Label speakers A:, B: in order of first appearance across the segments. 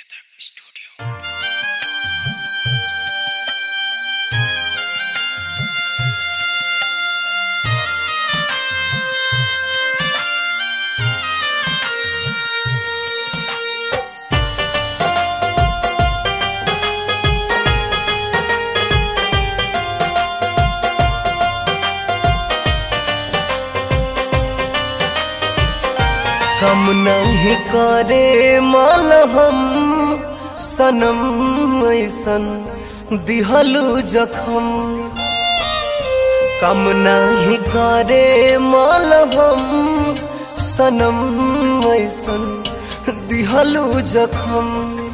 A: Sangeeta Studio.
B: कम नहीं करे माल हम सनम ऐसन दिहलू जखम कम नहीं करे माल हम सनम ऐसन दिहलू जखम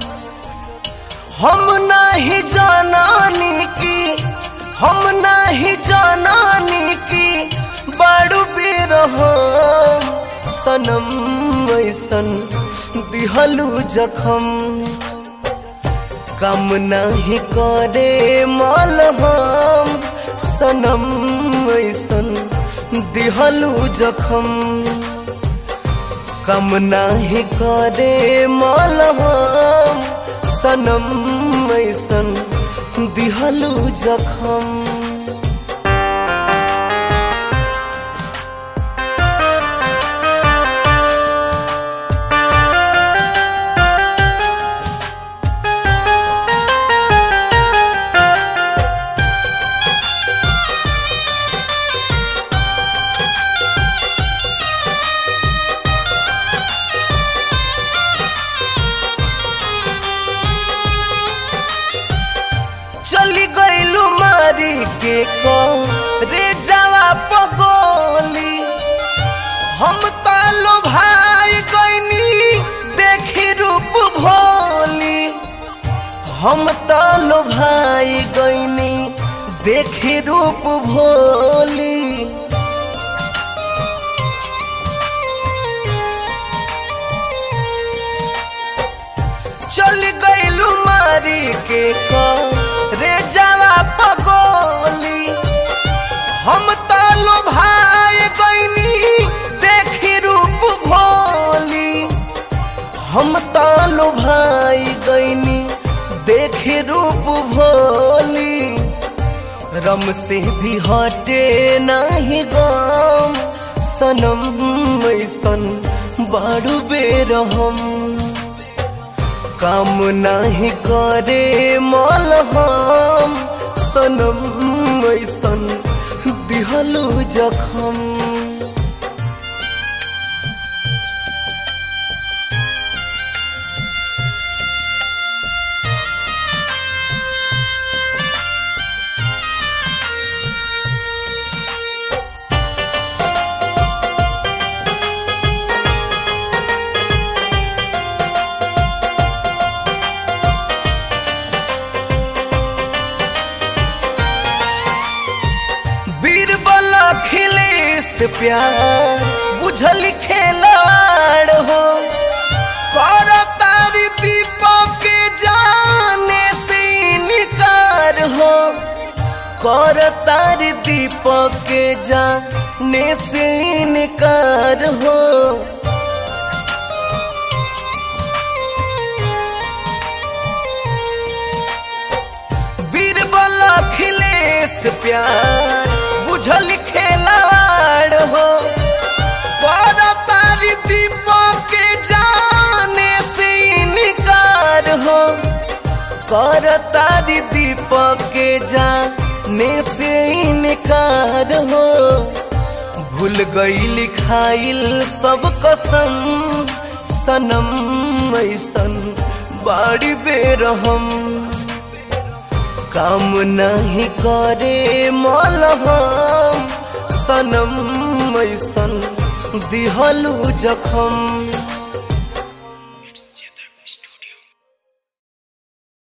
B: हम नहीं जानानी की हम नहीं जानानी की बड़ू बिरहम सनम ऐसन दिहलू जखम कम नहीं करे माल हम सनम ऐसन दिहलू जखम कम नहीं करे माल हम सनम ऐसन दिहलू जखम चली गईलू मारी के को रे जावा पगोली हम तालो भाई गईनी देखी रूप भोली हम तालो भाई गईनी देखी रूप भोली चल गईलू मारी के को रे जावा पगोली हम तालो भाई गईनी देखी रूप भोली हम तालो भाई गईनी देखी रूप भोली रम से भी हटे नहीं गम सनम ऐसन बारू बेरहम काम नहीं करे मल हम सनम ऐसन दिहलू जखम बीरबल खिले से प्यार बुझल खेलाड़ हो कर तारी दीपक के जाने से इनकार हो कर तारी दीपक के जाने से इनकार हो बीरबल अखिलेश प्यार बुझल खेलाड़ हो पर तारी दीपक के जाने से इनकार हो कर तारी दीपक के जाने से इनकार हो भूल गई लिखाइल सब कसम सनम ऐसन बाड़ी बेरहम काम नहीं करे मल हम सनम ऐसन दिहलू जखम